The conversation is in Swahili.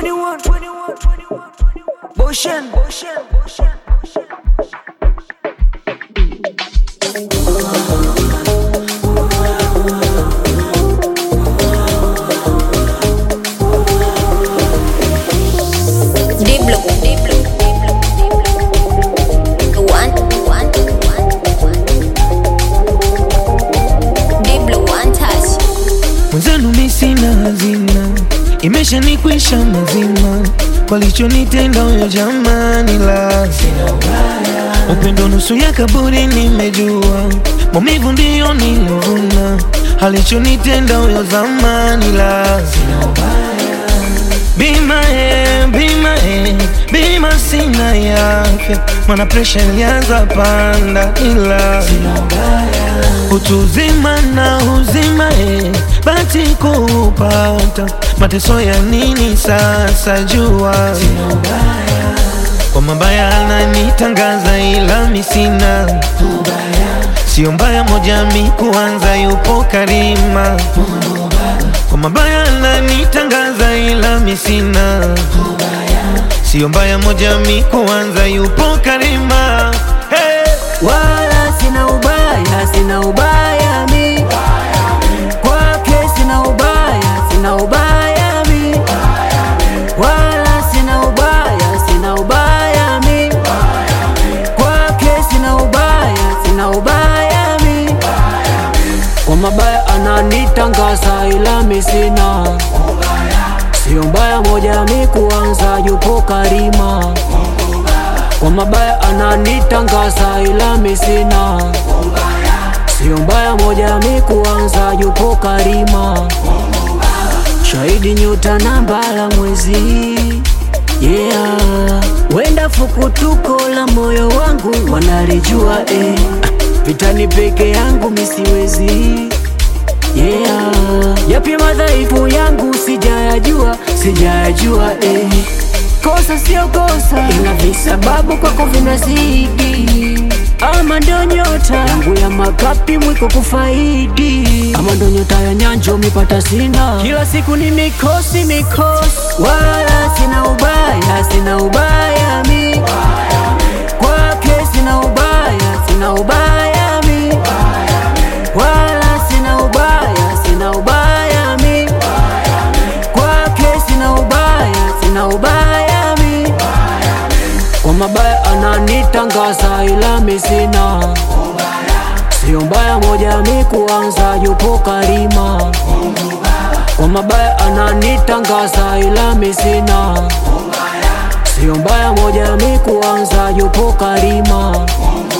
21, 21, 21, Boshen, Boshen, Boshen, Boshen. Diblo, Diblo, Diblo, Diblo. One, one, one, one. Diblo, one touch. Mwenzenu mi sina hazina, imeshanikwisha mazima, walichonitenda huyo jamani, la upendo nusu ya kaburi, nimejua maumivu ndiyo nilovuna, alichonitenda huyo zamani, la bima e, bima e, bima sina yake, mana presha ilianza panda, ila utu uzima na uzima e, bati kupata mateso ya nini sasa jua kwa mabaya ananitangaza ila mi sina sio mbaya moja mi kuanza yupo karima kwa mabaya ananitangaza ila mi sina sio mbaya moja mi kuanza yupo karima hey! Wala sina ubaya, sina ubaya mi kwake, sina ubaya, sina ubaya mi wala sina ubaya, sina ubaya mi kwake, sina ubaya, sina ubaya mi kwa mabaya ananitangaza, ila mi sina sio mbaya moja mi kuanza, yupo karima kwa mabaya ananitangaza ila mi sina sio mbaya moja mi kuanza yupo karima shahidi nyota na mbala mwezi yeah wenda fukutuko la moyo wangu wanalijua eh. vitani peke yangu misiwezi yeah yapi madhaifu yangu sijayajua sijayajua eh. kosa sio kosa ila visababu kwako vinazidi ama ndo nyota yangu ya makapi mwiko kufaidi ama ndo nyota ya nyanjo mipata sina kila siku ni mikosi mikosi wala sina ubaya sina ubaya mi kwake sina ubaya sina ubaya mi wala sina ubaya sina ubaya mi kwake sina ubaya sina ubaya mi kwa mabaya ananitangaza ila mi sina sio mbaya moja mi kuanza yupo karima kwa mabaya ananitangaza ila mi sina sio mbaya moja mi kuanza yupo karima